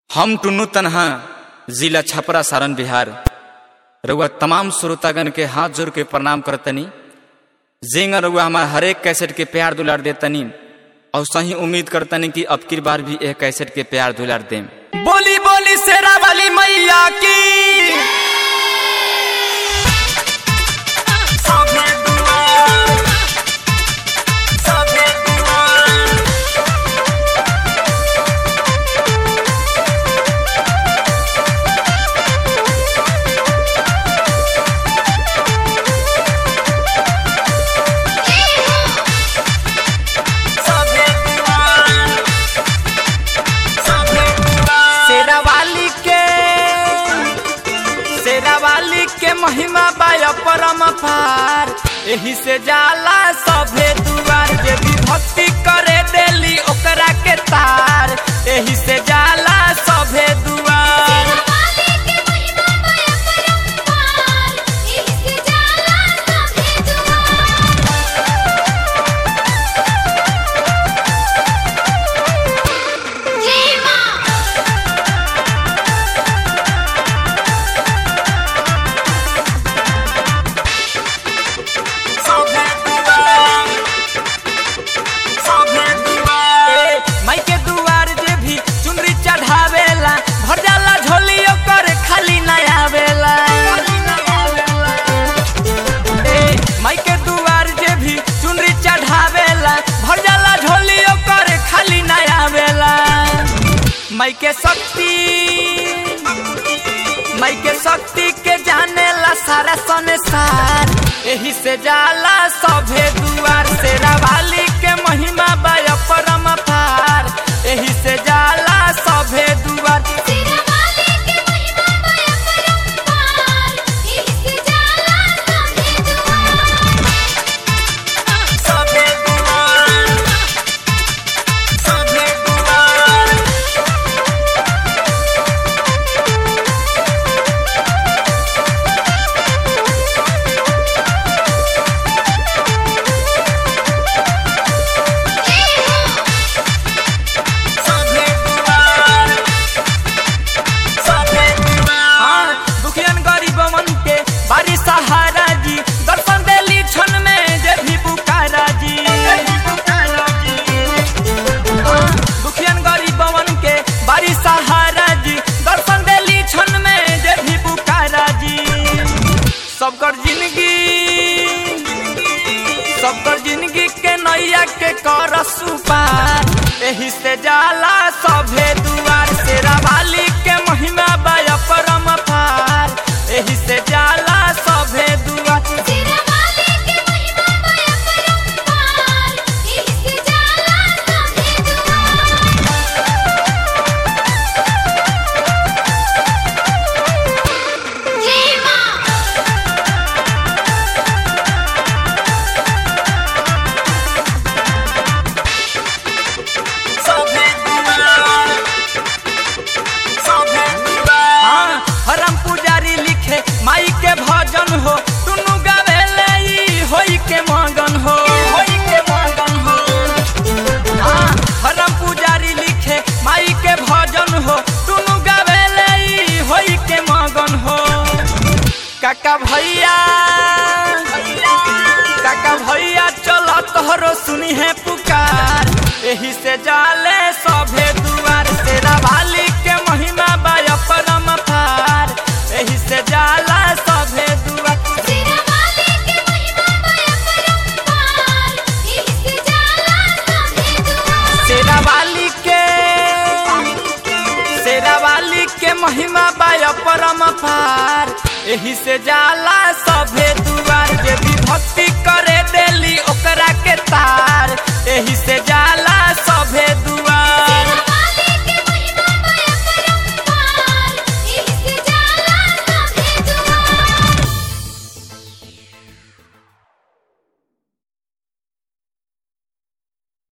हम टुन्नू तनहा जिला छपरा सारण बिहार रउआ तमाम श्रोतागण के हाथ जोड़ के प्रणाम करतनी जेंगा रउआ हमार हरेक कैसेट के प्यार दुलार देतनी और सही उम्मीद करतनी कि अब की बार भी यह कैसेट के प्यार दुलार देम बोली बोली शेरा वाली मैया की शेरावाली के शेरावाली के महिमा बाय परम पार एही से जाला सभे दुआर जे भी भक्ति करे देली ओकरा के तार एही से जाला सभे दुआर शेरावाली के महिमा बया परम्पार एही से जाला सभे दुआर जय मां सभे दुआर सभे दुआर माई के दुआर जे भी चुनरी चढ़ावेला भर जाला झोली ओकर खाली ना आवेला ए, माई के दुआर जे भी चुनरी चढ़ावेला भर जाला झोली ओकर खाली ना आवेला माई के शक्ति माई के शक्ति के जाने ला सारा संसार एही से जाला सभे दुआर से वाली के महिमा बाय परम पार एही से जाला सभे दुआर शेरावाली के महिमा बया परम्पार एही से जाला सभे दुआर सभे दुआर सभे दुआर सभे दुआर सभे दुआर दुखियन गरीबवन के बारी सहारा जी दर्शन देली क्षण में जे भी पुकारा जी दुखियन गरीबवन के बारी सहारा जी दर्शन देली क्षण में जे भी पुकारा जी सबकर जिंदगी सबकर जिंदगी के नैया के कर सुपार एही से जाला सभे दुआर शेरावाली के महिमा बाय परम पार एही से जाला सभे दुआर शेरावाली के महिमा बया परम्पार एही से जाला सभे दुआर जय मां सभे दुआर सभे दुआर हाँ, हरम पुजारी लिखे माई के भजन हो दुनु गावेले ई होई के मगन हो होई के मगन हो हाँ, हरम पुजारी लिखे माई के भजन हो दुनु गावेले ई होई के मगन हो काका भैया काका भैया चलो तोहरो सुनी है पुकार एही से जाले सभे दुआर तेरा वाली के महिमा बाय परम पार एही से जाला सभे दुआर शेरावाली के महिमा बया परम्पार एही से जाला सभे दुआर शेरावाली के शेरावाली के महिमा बाय परम पार एही से जाला सभे